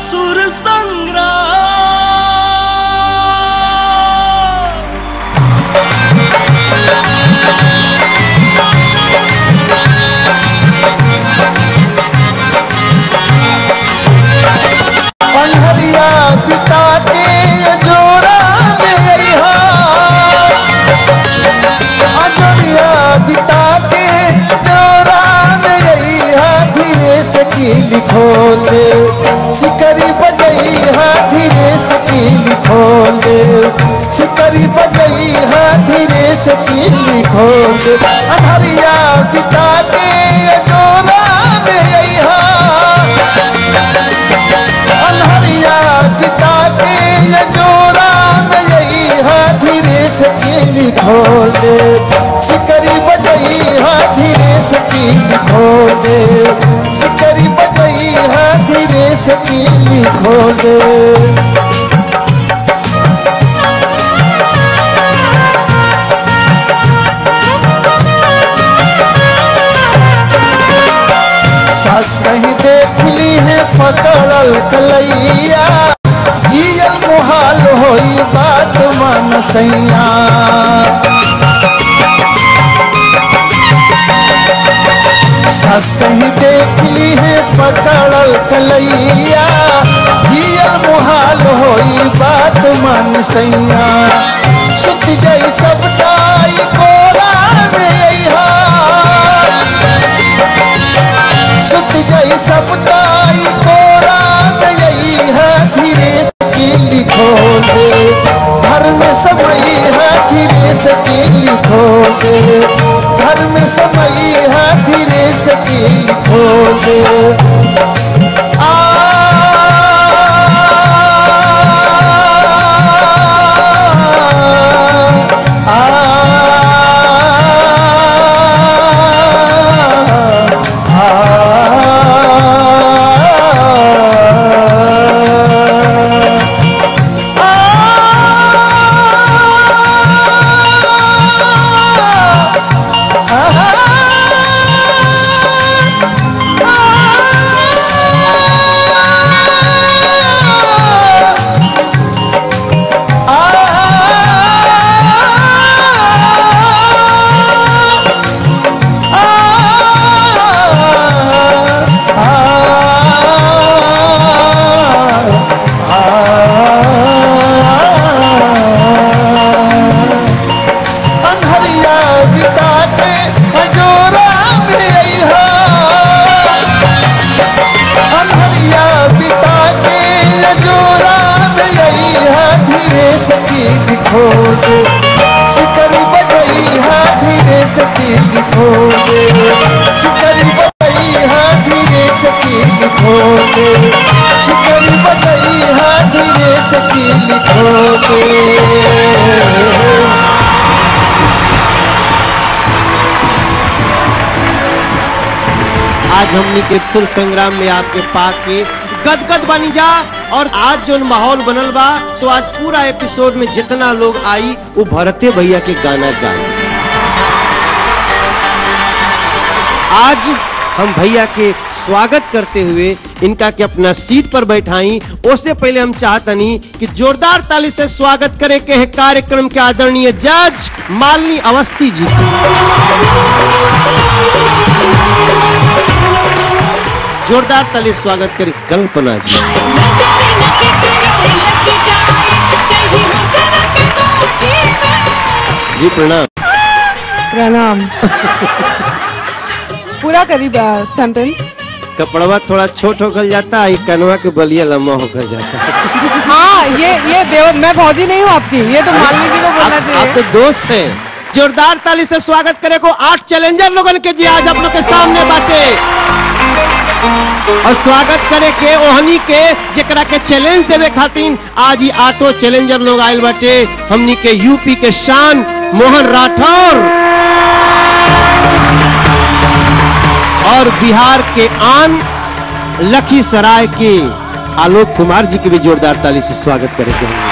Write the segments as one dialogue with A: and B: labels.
A: सुर संग्राम
B: पंडरिया पिता के जोरा में अइहा अजरिया पिता के जोरा में अइहा धीरे से की लिखो दे सिकरी बजइहा धीरे से की लिखो दे सिकरी बजइहा धीरे से की लिखो दे अनहरिया पिता के जोरा में अइहा अनहरिया पिता के ये जोरा में यही है धीरे से कीली खोल दे सिकरी बजई है धीरे से कीली खोल दे सिकरी बजई है धीरे से कीली खोल दे सास कहीं देख ली है पकड़ल कलैया जियल मुहाल होई बात मन सैया सास कहीं देख ली है पकड़ल कलैया जियल मुहाल होई बात मन सैया सुत जई सब ताई कोरा में अइहा सुत गई सब ताई कोरा में यही है धीरे से कीली खोल दे घर में समय है धीरे से कीली खोल दे घर में समय है धीरे से कीली खोल दे आ अनहरिया बिता के हजोरा में अइहा अनहरिया बिता के हजोरा में अइहा धीरे से की लिखो दे सिकरी बजइहा धीरे से की लिखो दे सिकरी बजइहा धीरे से की लिखो दे सिकरी बजइहा धीरे से की लिखो दे
C: आज हमनी के सुर संग्राम में आपके पाके गदगद बनी जा और आज जो माहौल बनल बा तो आज पूरा एपिसोड में जितना लोग आई वो भरते भैया के गाना गाए आज हम भैया के स्वागत करते हुए इनका के अपना सीट पर बैठाई उससे पहले हम चाहतनी कि जोरदार ताली से स्वागत करे के है कार्यक्रम के आदरणीय जज मालिनी अवस्थी जी की जोरदार ताली से स्वागत करी कल्पना जी जी प्रणाम
D: प्रणाम पूरा करीब सेंटेंस
C: कपड़वा थोड़ा छोट होकर जाता है कनवा के बलिया लम्बा होकर जाता है
D: हाँ ये ये देव मैं भौजी नहीं हूँ आपकी ये तो मालिनी जी को बोलना
C: आप, आप तो
D: चाहिए
C: दोस्त हैं जोरदार ताली से स्वागत करे को आठ चैलेंजर लोगन के जी आज आप लोग के सामने बाटे और स्वागत करे के ओहनी के जेकरा के चैलेंज देवे खातिर आज ही आठों चैलेंजर लोग आयल बाटे हमनी के यूपी के शान मोहन राठौर और बिहार के आन लखीसराय के आलोक कुमार जी के भी जोरदार ताली से स्वागत करे के हमनी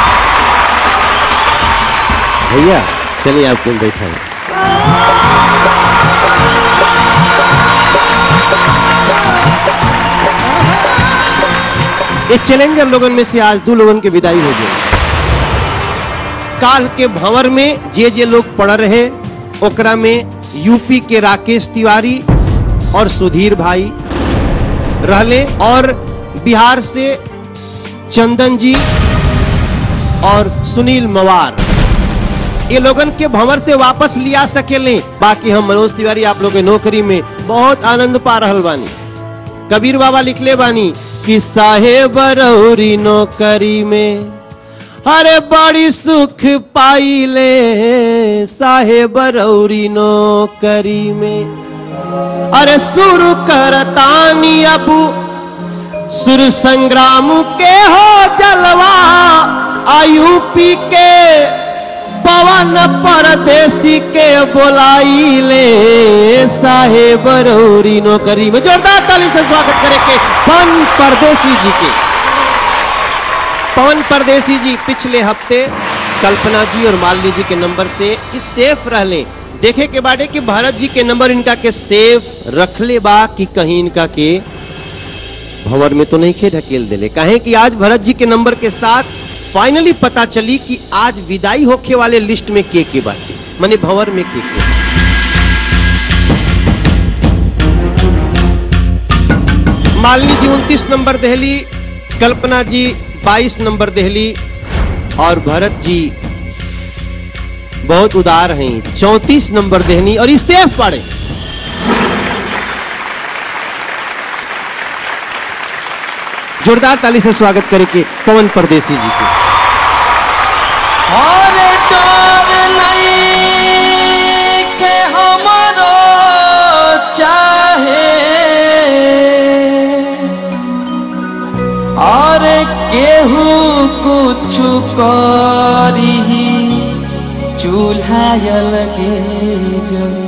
C: भैया चलिए आपको बैठा है ये चैलेंजर लोगन में से आज दो लोगन के विदाई हो गई काल के भंवर में जे जे लोग पढ़ रहे ओकरा में यूपी के राकेश तिवारी और सुधीर भाई रहले और बिहार से चंदन जी और सुनील मवार ये लोगन के भंवर से वापस लिया सकेले बाकी हम मनोज तिवारी आप लोग के नौकरी में बहुत आनंद पा रहल बानी कबीर बाबा लिखले बानी कि साहेब रौरी नौकरी में अरे बड़ी सुख पाइले साहेब रौरी नौकरी में अरे शुरू करतानी अबू सुर संग्राम के हो जलवा आयूपी के पवन परदेसी के बोलाइले साहेब रौरी नौकरी में जोरदार ताली से स्वागत करे के पवन परदेसी जी के पवन परदेसी जी पिछले हफ्ते कल्पना जी और मालिनी जी के नंबर से इस सेफ रहले देखे के बारे कि भारत जी के नंबर इनका के सेफ रखले बा कि कहीं इनका के भंवर में तो नहीं खे ढकेल दिले काहे कि आज भरत जी के नंबर के साथ फाइनली पता चली कि आज विदाई होखे वाले लिस्ट में के के बाटे माने भंवर में के के मालिनी जी उनतीस नंबर दहली कल्पना जी बाईस नंबर दहली और भरत जी बहुत उदार हैं चौतीस नंबर देहनी और इस सेफ पड़े जोरदार ताली से स्वागत करे के पवन परदेसी जी के
A: और डर नहीं के हमरो चाहे और केहू कुछ करी चूल्हा लगे जरी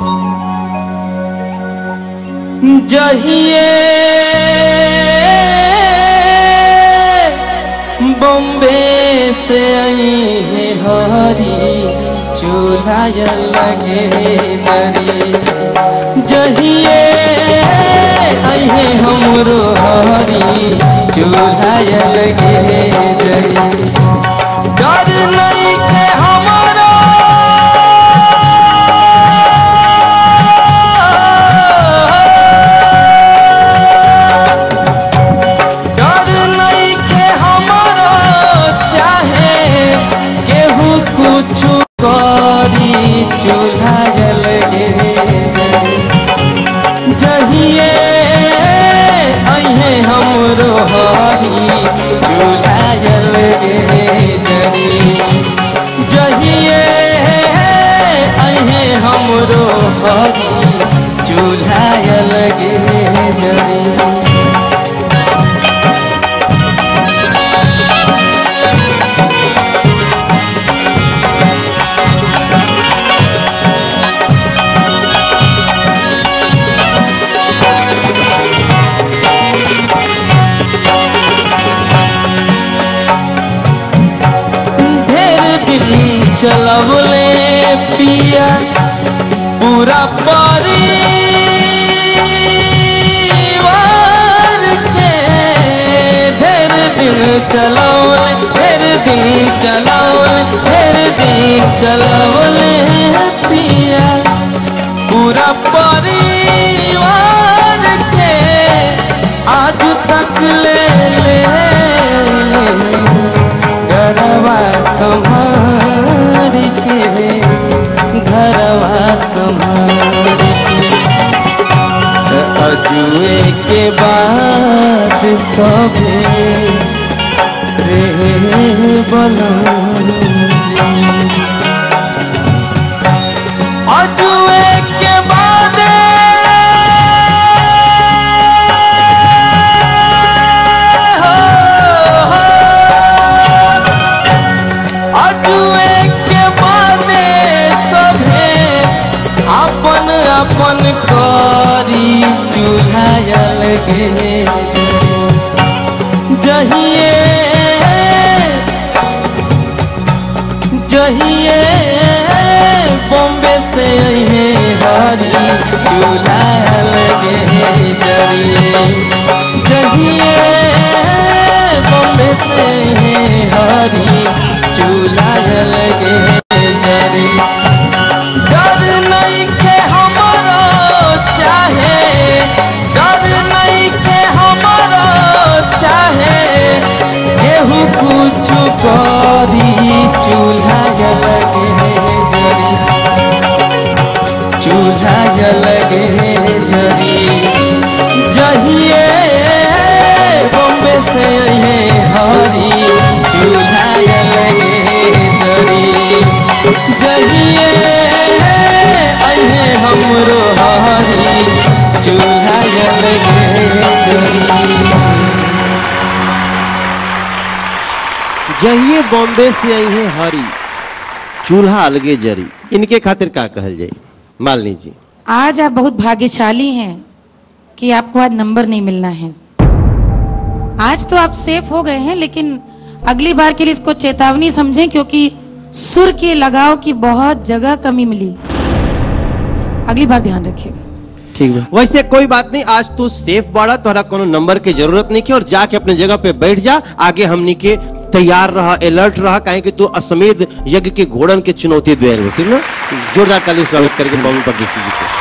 A: जहिए बॉम्बे से आई है हरी चूल्हा लगे दरी जहिए आई है हमरो हरी चूल्हा लगे दरी डर नहीं के हमारा डर नहीं के हमारा चाहे केहू कुछ करी चूल्हा जल गे जहिए अहे हमरो हरी चूल्हा जल गे जरी जहिए अहे हमरो हरी चूल्हा जल गे जरी ढेर दिन चलवले पिया पूरा परिवार के ढेर दिन चलवले ढेर दिन चलवले ढेर दिन चलवले पिया पूरा परिवार के आज तक ले ले घरवा संभार के घरवा संभार के अजुए के बाद सभे रे अजुए के बाद अजुए के बादे सभे अपन अपन करी चूल्हा लगे जहिए जहिए बॉम्बे से अहे हरी चूल्हा लगे जरी जहिए करी चूल्हा जलगे जरी चूल्हा जलगे जरी जहिए बॉम्बे से अहे हरी चूल्हा जलगे जरी जहिए अहे हमरो हरी चूल्हा जलगे जरी
C: जहिए बॉम्बे से आई है हरी चूल्हा अलगे जरी इनके खातिर का कहल जाए मालनी जी
E: आज आप बहुत भाग्यशाली हैं कि आपको आज नंबर नहीं मिलना है आज तो आप सेफ हो गए हैं लेकिन अगली बार के लिए इसको चेतावनी समझें क्योंकि सुर के लगाव की बहुत जगह कमी मिली अगली बार ध्यान रखिएगा
C: ठीक है वैसे कोई बात नहीं आज तू सेफ बाड़ा तोहरा कोनो नंबर के जरूरत नहीं के और जाके अपने जगह पे बैठ जा आगे हमनी के तैयार रहा अलर्ट रहा काहे कि तू असमेध यज्ञ के घोड़न के चुनौती दे रहे ठीक ना जोरदार ताली से स्वागत करके मम्मी परदेसी जी को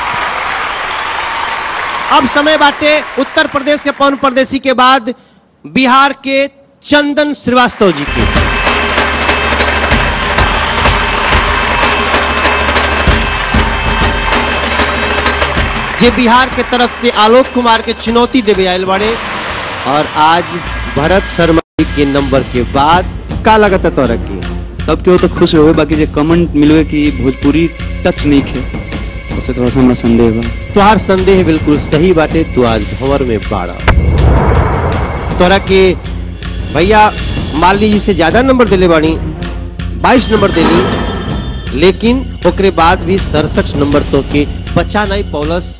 C: अब समय बाटे उत्तर प्रदेश के पवन परदेसी के बाद बिहार के चंदन श्रीवास्तव जी के जे बिहार के तरफ से आलोक कुमार के चुनौती देवे आयल बाड़े और आज भरत शर्मा जी के नंबर के बाद का लगत है तोरा की
F: सबके वो तो खुश रहो बाकी जे कमेंट मिलवे कि भोजपुरी टच नहीं खे उसे थोड़ा सा हमरा संदेह बा
C: तुहार संदेह बिल्कुल सही बाटे तू आज भंवर में बाड़ा तोरा के भैया मालिनी जी से ज्यादा नंबर दिले बानी 22 नंबर देली लेकिन ओकरे बाद भी सड़सठ नंबर तो के बचा नहीं पौलस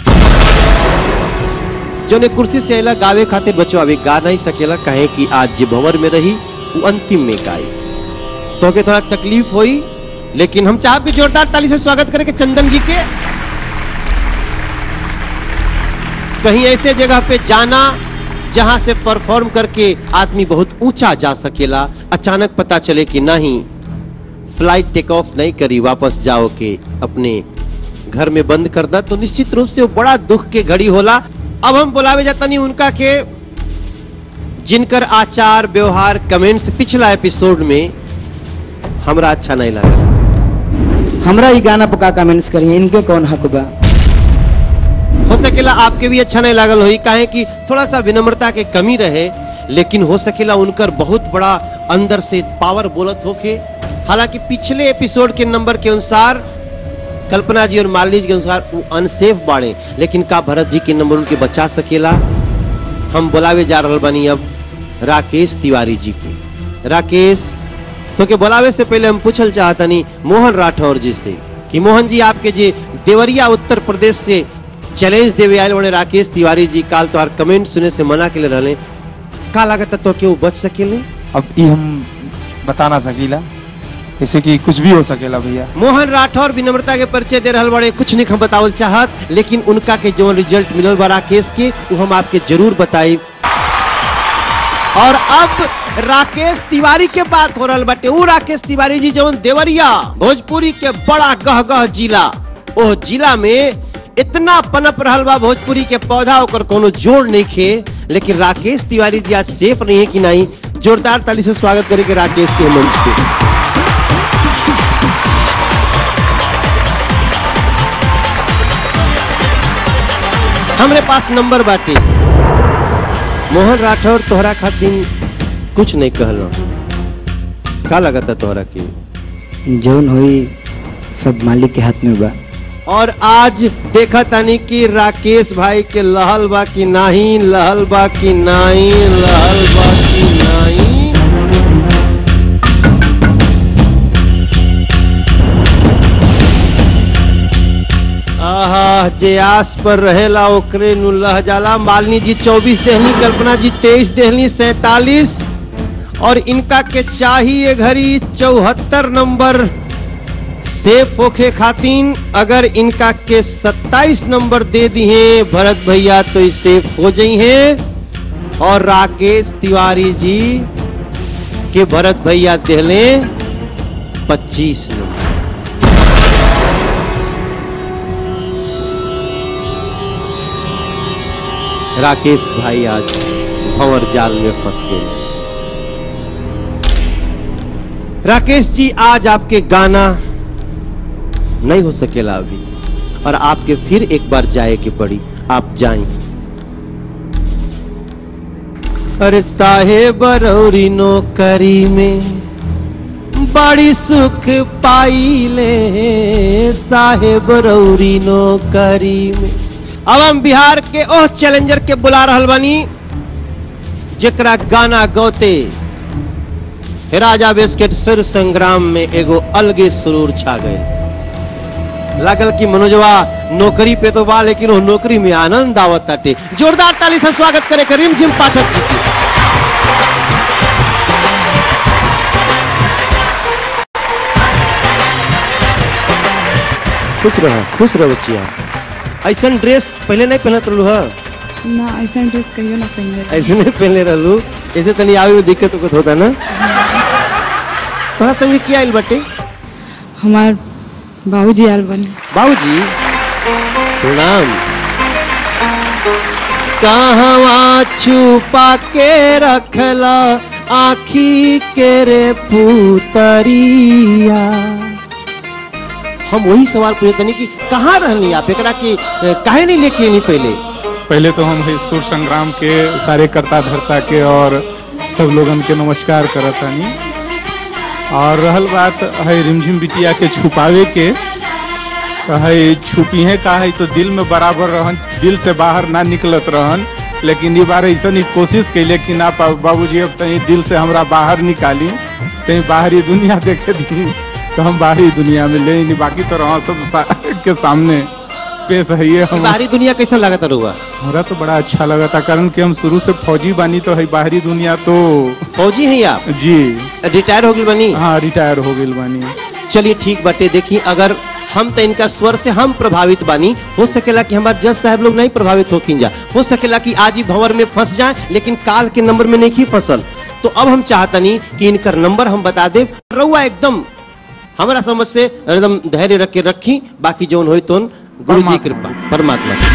C: जो ने कुर्सी से अला गावे खातिर बचो अभी गा नहीं सकेला कहे कि आज जे भंवर में रही वो अंतिम में गाई तो के थोड़ा तकलीफ हुई लेकिन हम चाहब कि जोरदार ताली से स्वागत करें कि चंदन जी के कहीं ऐसे जगह पे जाना जहां से परफॉर्म करके आदमी बहुत ऊंचा जा सकेला अचानक पता चले कि नहीं फ्लाइट टेक ऑफ नहीं करी वापस जाओ के अपने घर में बंद कर दा तो निश्चित रूप से वो बड़ा दुख के घड़ी होला अब हम बुलावे जाता नहीं उनका के जिनकर आचार व्यवहार कमेंट्स पिछला एपिसोड में हमरा अच्छा नहीं लगा
G: हमरा ई गाना पर का कमेंट्स करिए इनके कौन हक बा
C: हो सकेला आपके भी अच्छा नहीं लागल होई काहे कि थोड़ा सा विनम्रता के कमी रहे लेकिन हो सकेला उनकर बहुत बड़ा अंदर से पावर बोलत होके हालांकि पिछले एपिसोड के नंबर के अनुसार कल्पना जी और मालिनी जी के अनुसार वो अनसेफ बाड़े लेकिन का भरत जी के नंबर उनके बचा सकेला हम बुलावे जा रहल बानी अब राकेश तिवारी जी के राकेश तो के बुलावे से पहले हम पूछल चाहतनी मोहन राठौर जी से कि मोहन जी आपके जे देवरिया उत्तर प्रदेश से चैलेंज देवे आयल बने राकेश तिवारी जी काल तोहार कमेंट सुने से मना के लिए रहले का लागत तो के वो बच सकेले
H: अब ई हम बता ना सकीला जैसे कि कुछ भी हो सकेला भैया
C: मोहन राठौर विनम्रता के परिचय दे रहल बड़े कुछ नहीं हम बतावल चाहत लेकिन उनका के जो रिजल्ट मिलल बा राकेश के वो हम आपके जरूर बताई और अब राकेश तिवारी के बात हो रहल बाटे वो राकेश तिवारी जी जवन देवरिया भोजपुरी के बड़ा गह गह जिला ओ जिला में इतना पनप रहल बा भोजपुरी के पौधा ओकर कोनो जोड़ नहीं खे लेकिन राकेश तिवारी जी आज सेफ नहीं है कि नहीं जोरदार ताली से स्वागत करेंगे राकेश के मंच पे हमरे पास नंबर बाटे मोहन राठौर तोहरा खातिर कुछ नहीं कहला का लगता तोहरा के
G: जौन होई सब मालिक के हाथ में बा
C: और आज देखा तानी कि राकेश भाई के लहल बा कि नहीं लहल बा कि नहीं लहल बा कि नहीं आहा जे आस पर रहेला ओकरे नु लह जाला मालिनी जी 24 देहनी कल्पना जी 23 देहनी 47 और इनका के चाहिए घड़ी चौहत्तर नंबर सेफ होखे खातिन अगर इनका के 27 नंबर दे दिए भरत भैया तो ये सेफ हो जाई हैं और राकेश तिवारी जी के भरत भैया देहले 25 नंबर राकेश भाई आज भंवर जाल में फंस गए राकेश जी आज आपके गाना नहीं हो सकेला अभी और आपके फिर एक बार जाए के पड़ी आप जाएं अरे साहेब रौरी नौकरी में बड़ी सुख पाई ले साहेब रौरी नौकरी में अब हम बिहार के ओह चैलेंजर के बुला रहल बानी जेकरा गाना गौते राजा बिस्किट सुर संग्राम में एगो अलगे सुरूर छा गए लागल कि मनोजवा नौकरी पे तो बा लेकिन वो नौकरी में आनंद आवत ताटे जोरदार ताली से स्वागत करे के रिमझिम पाठक जी की खुश रह खुश रह बचिया ऐसा ड्रेस पहले नहीं पहनत रहलू है
D: ना ऐसा ड्रेस कहियो ना पहनले
C: ऐसे नहीं पहनले रहलू ऐसे तनी आवे में दिक्कत उक्कत होता ना तोहरा संगे क्या आइल बाटे
D: हमार बाबूजी आयल बने
C: बाबूजी प्रणाम कहवा छुपा के रखला आखी के रे पुतरिया हम वही सवाल पूछे तनी कि कहाँ रहनी आप एकरा के अ, काहे नहीं लेके नहीं पहले
H: पहले तो हम है सुर संग्राम के सारे कर्ता धर्ता के और सब लोगन के नमस्कार करत तानी और रहल बात है रिमझिम बिटिया के छुपावे के तो है छुपी है का है तो दिल में बराबर रहन दिल से बाहर ना निकलत रहन लेकिन ये बार ऐसा नहीं कोशिश कैले कि ना बाबूजी अब तही दिल से हमरा बाहर निकाली कहीं बाहरी दुनिया देखे दी तो हम बाहरी दुनिया में ले नहीं बाकी तो रहा सब सा, के सामने पेश है ये हम
C: बाहरी दुनिया कैसा लगता रहुआ
H: हमरा तो बड़ा अच्छा लगा था कारण कि हम शुरू से फौजी बानी तो है बाहरी दुनिया तो
C: फौजी हैं आप
H: जी
C: रिटायर हो गई बनी
H: हाँ रिटायर हो गई बानी
C: चलिए ठीक बाटे देखिए अगर हम तो इनका स्वर से हम प्रभावित बानी हो सकेला कि हमारे जज साहब लोग नहीं प्रभावित हो जा हो सकेला कि आज ही भंवर में फंस जाए लेकिन काल के नंबर में नहीं फसल तो अब हम चाहतनी कि इनकर नंबर हम बता दे रउआ एकदम हमारा समझ से एकदम धैर्य रख के रखी बाकी जौन होई तो गुरु जी कृपा परमात्मा की।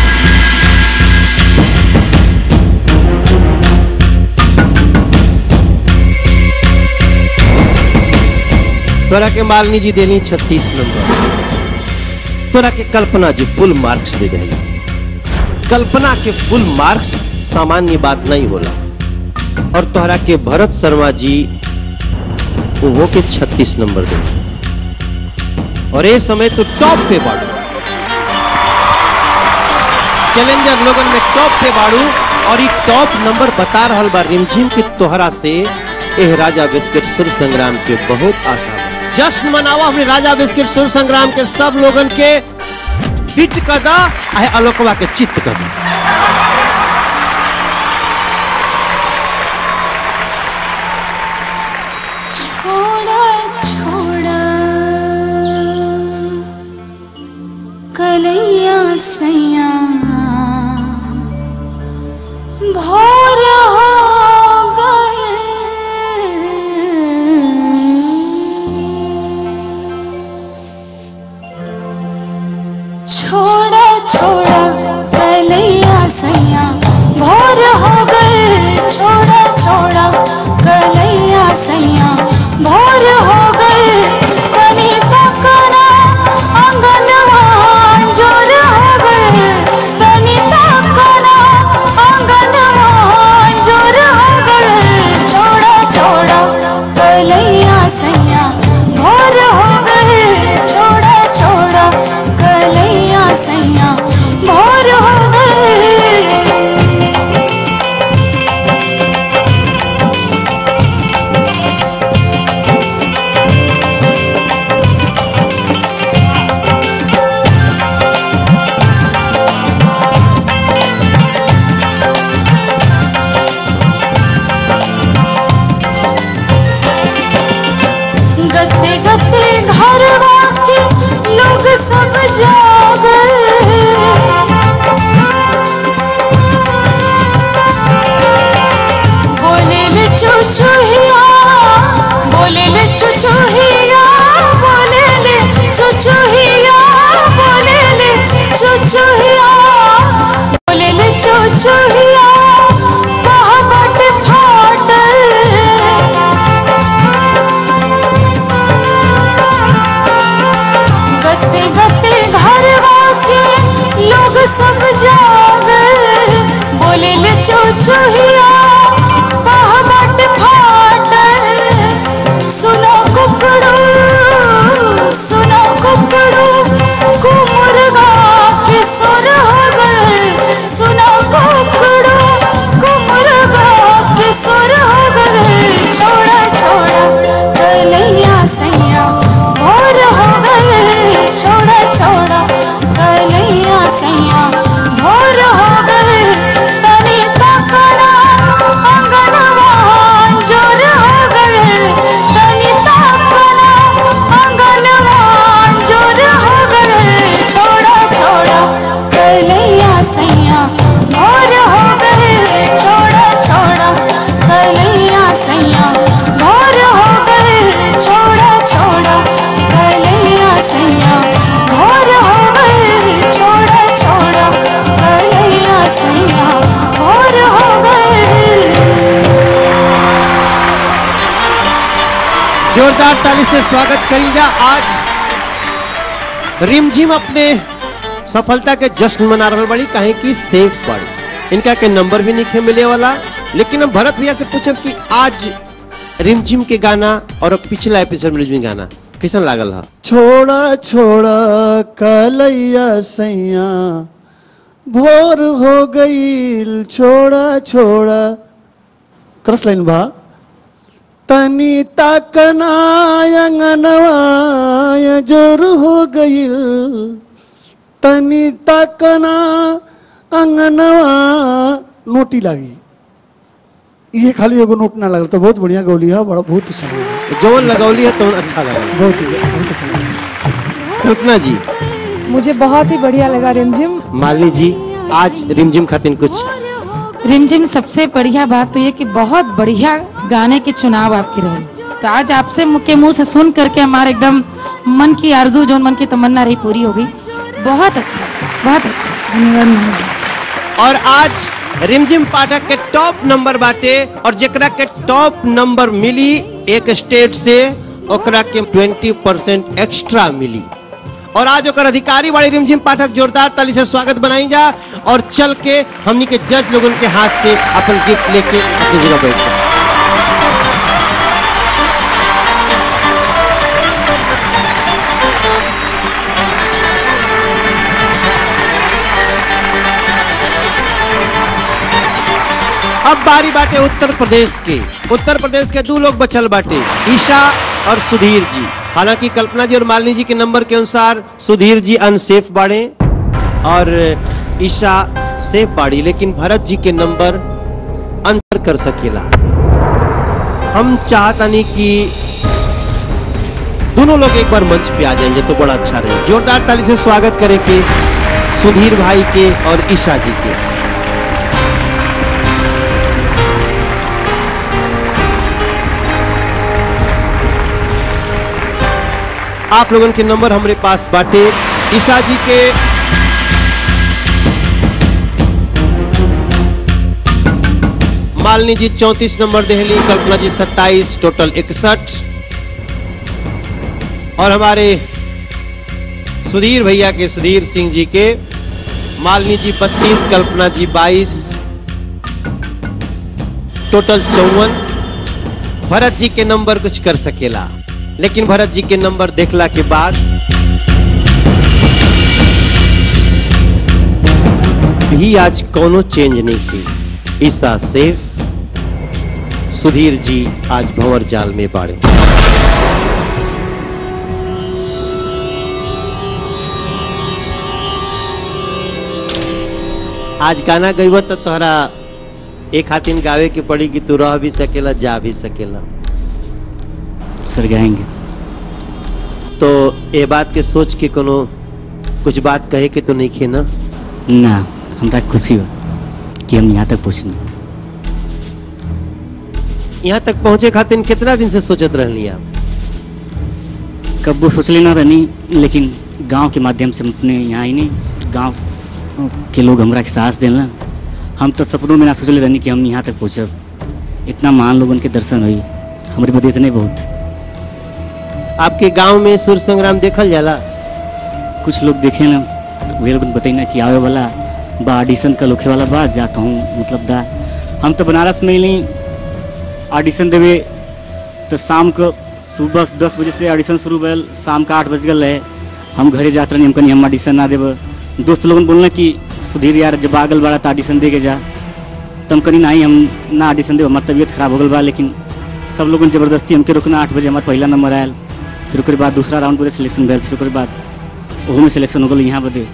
C: तोरा के मालिनी जी देनी छत्तीस नंबर तोरा के कल्पना जी फुल मार्क्स दे देली कल्पना के फुल मार्क्स सामान्य बात नहीं होला और तोहरा के भरत शर्मा जी वो के छत्तीस नंबर दे और ये समय तो टॉप पे बाड़ू चैलेंजर लोगन में टॉप पे बाड़ू और ये टॉप नंबर बता रहल बा रिमझिम के तोहरा से एह राजा बिस्किट सुर संग्राम के बहुत आशा बा। जश्न मनावा अपने राजा बिस्किट सुर संग्राम के सब लोगन के फिट कदा आहे अलोकवा के चित्त कदा
I: छोड़ा छोड़ा कलैया सैया भोर हो गए छोड़ा छोड़ा कलैया सैया भोर हो गए छोड़ा छोड़ा कलैया सैया भोर हो गए तनी तकना आंगनवा जोर हो गए तनी तकना आंगनवा जोर हो गए छोड़ा छोड़ा कलैया सैया भोर हो गए छोड़ा छोड़ा कलैया सैया भोर हो गए गते गते घर के लोग सब जागल बोले ले चुचुहिया बोले ले चुचुहिया बोले ले चुचुहिया बोले ले चुचुहिया बोले ले चुचुहिया कहाँ बाटे फाटल
C: जोरदार ताली से स्वागत करिएगा आज रिमझिम अपने सफलता के जश्न मना रहे बड़ी कहे की सेफ पड़ी इनका के नंबर भी नहीं मिले वाला लेकिन हम भरत भैया से पूछब कि आज रिमझिम के गाना और पिछला एपिसोड में रिमझिम गाना कैसन लागल हा
B: छोड़ा छोड़ा कलैया सैया भोर हो गई छोड़ा छोड़ा क्रस लाइन बा तनी तकना अंगनवा जोर हो गई तनी तकना अंगनवा नोटी लागी ये खाली एगो नोट ना लगल तो बहुत बढ़िया गौली है बड़ा बहुत अच्छा लगा
C: जौन लगौली है तो अच्छा लगा
B: बहुत ही बहुत अच्छा लगा
C: कल्पना जी
D: मुझे बहुत ही बढ़िया लगा रिमझिम
C: मालिनी जी आज रिमझिम खातिर कुछ
E: रिमझिम सबसे बढ़िया बात तो ये कि बहुत बढ़िया गाने के चुनाव आपके रहे तो आज आपसे मुँह के मुंह से सुन करके हमारे एकदम मन की आरजू जो मन की तमन्ना रही पूरी हो गई बहुत अच्छा बहुत अच्छा धन्यवाद मैम।
C: और आज रिमझिम पाठक के टॉप नंबर बाटे और जेकरा के टॉप नंबर मिली एक स्टेट से ओकरा के 20 परसेंट एक्स्ट्रा मिली और आज ओकर अधिकारी वाली रिमझिम पाठक जोरदार ताली से स्वागत बनाई जा और चल के हमनी के जज लोगन के हाथ से अपन गिफ्ट लेके अपनी जगह बैठ जाए। अब बारी बाटे उत्तर प्रदेश के उत्तर प्रदेश के दो लोग बचल बाटे ईशा और सुधीर जी हालांकि कल्पना जी और मालिनी जी के नंबर के अनुसार सुधीर जी अनसेफ बाड़े और ईशा सेफ बाड़ी लेकिन भरत जी के नंबर अंतर कर सकेला हम चाहतानी कि दोनों लोग एक बार मंच पे आ जाएंगे तो बड़ा अच्छा रहे जोरदार ताली से स्वागत करें कि सुधीर भाई के और ईशा जी के आप लोगन के नंबर हमारे पास बाटे ईशा जी के मालिनी जी चौंतीस नंबर देहली कल्पना जी सत्ताईस टोटल इकसठ और हमारे सुधीर भैया के सुधीर सिंह जी के मालिनी जी बत्तीस कल्पना जी बाईस टोटल चौवन भरत जी के नंबर कुछ कर सकेला लेकिन भरत जी के नंबर देखला के बाद भी आज कोनो चेंज नहीं की ईसा सेफ सुधीर जी आज भंवर जाल में बाड़े आज गाना गईब तो तोहरा एक हाथिन गावे के पड़ी कि तू रह भी सकेला जा भी सकेला
F: सर गाएंगे
C: तो ये बात के सोच के कोनो कुछ बात कहे के तो नहीं खे ना
F: ना हमरा खुशी हो कि हम यहाँ तक पहुँचनी
C: यहाँ तक पहुँचे खातिर कितना दिन से सोचत रहनी आप
F: कब वो सोचले ना रहनी लेकिन गांव के माध्यम से हम अपने यहाँ ही नहीं गांव के लोग हमरा के साहस देना हम तो सपनों में ना सोचले रहनी कि हम यहाँ तक पहुँचब इतना महान लोगन के दर्शन हुई हमारे बदे इतने बहुत
C: आपके गांव में सूर्य संग्राम देखल जाला
F: कुछ लोग देखे ना तो वे लोग बताई कि आवे वाला बा ऑडिशन कल होखे वाला बा जा कहूँ मतलब दा हम तो बनारस में ही ऑडिशन देवे तो शाम को सुबह दस बजे से ऑडिशन शुरू भेल शाम का आठ बज गल रहे हम घरे जाते रही हम कहीं हम ऑडिशन ना देव दोस्त लोगन बोलना कि सुधीर यार जब आगल बाड़ा तो ऑडिशन दे के जा तम कहीं नहीं हम ना ऑडिशन देव हमार तबीयत खराब हो गल बा लेकिन सब लोगन जबरदस्ती हमके रोकना आठ बजे हमार पहला नंबर आयल फिर ओकर बाद दूसरा राउंड पूरे सिलेक्शन भेल फिर ओकर बाद ओहू में सिलेक्शन हो गल यहाँ बदे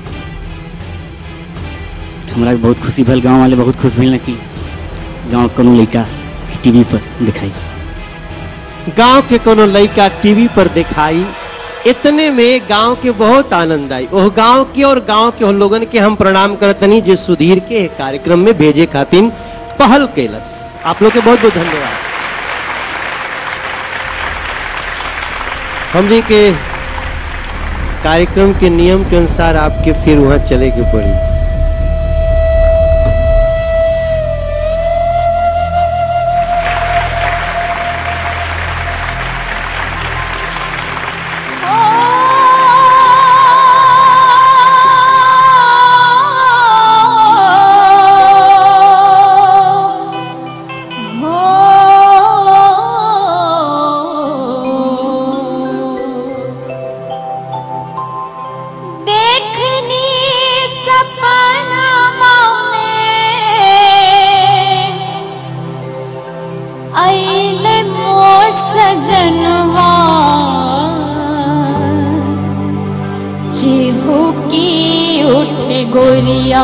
F: हमरा के बहुत खुशी भेल गाँव वाले बहुत खुश भेल कि गाँव कोनो लड़का टीवी पर दिखाई
C: गांव के कोनो लड़का टीवी पर दिखाई इतने में गांव के बहुत आनंद आई ओह गांव के और गांव के उन लोगन के हम प्रणाम करतनी जो सुधीर के एक कार्यक्रम में भेजे खातिर पहल कैलस आप लोग के बहुत बहुत धन्यवाद हमने के कार्यक्रम के नियम के अनुसार आपके फिर वहां चले के पड़ी
I: आइले मोर सजनवा चिहू की उठे गोरिया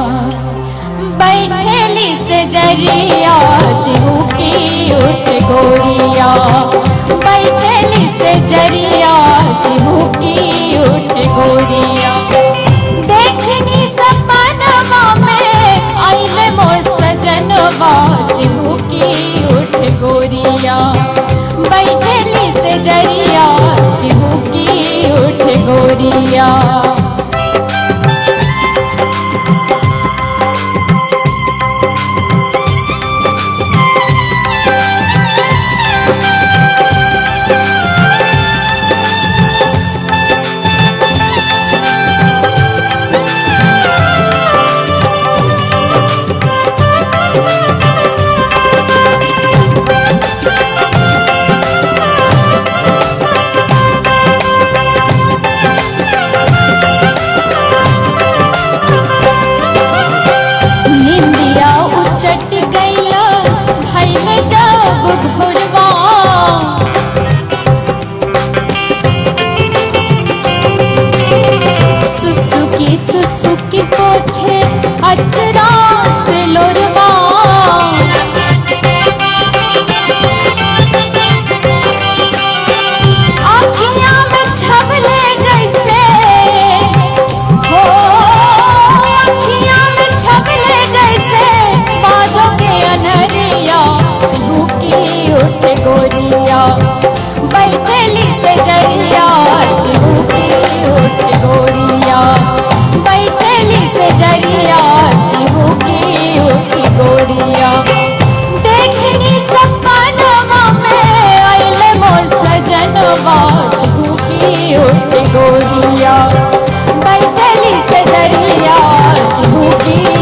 I: बैठेली से जरिया चिहू की उठे गोरिया बैठेली से जरिया चिहू की उठे गोरिया देखनी सपनवा में आइले मोर सजनवा चिहू की उठ गोरिया बैठेली से जरिया चिहू की उठ गोरिया निंदिया उचट गईला भैले जब भोरवा सुसुकी सुसुकी पोछे अचरा से लोरवा आँखियाँ में छबले जैसे हो अखियाँ में छबले जैसे बादों के अनहरिया चिहुकी उठ गोरिया बैठली से जरिया चिहुकी उठ गोरिया बैठली से जरिया चिहुकी उठ गोरिया देखनी सपनवा में आइले मोर सजनवा चिहुकी उठ गोरिया बैठली से जरिया चिहुकी